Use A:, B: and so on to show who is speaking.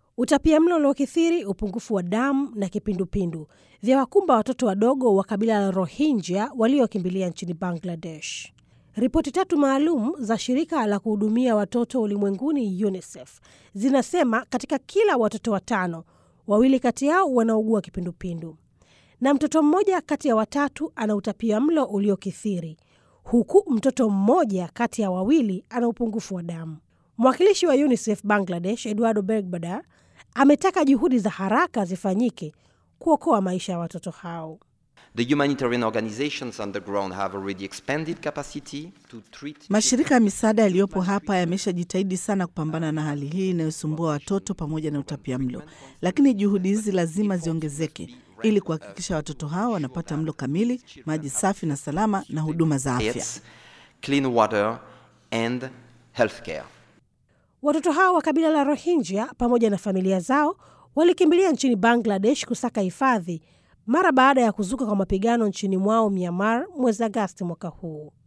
A: Utapiamlo uliokithiri, upungufu wa damu na kipindupindu vya wakumba watoto wadogo wa kabila la Rohingya waliokimbilia nchini Bangladesh. Ripoti tatu maalum za shirika la kuhudumia watoto ulimwenguni UNICEF zinasema katika kila watoto watano, wawili kati yao wanaugua kipindupindu na mtoto mmoja kati ya watatu ana utapiamlo uliokithiri, huku mtoto mmoja kati ya wawili ana upungufu wa damu. Mwakilishi wa UNICEF Bangladesh, Eduardo Begbada, ametaka juhudi za haraka zifanyike kuokoa maisha ya watoto hao.
B: The humanitarian organizations on the ground have already expanded capacity to treat
C: Mashirika ya misaada yaliyopo hapa yameshajitahidi sana kupambana na hali hii inayosumbua watoto pamoja na utapia mlo, lakini juhudi hizi lazima ziongezeke ili kuhakikisha watoto hao wanapata mlo kamili, maji safi na salama na huduma za afya.
B: diets, clean water and healthcare.
A: Watoto hao wa kabila la Rohingya pamoja na familia zao walikimbilia nchini Bangladesh kusaka hifadhi mara baada ya kuzuka kwa mapigano nchini mwao Myanmar mwezi Agasti mwaka huu.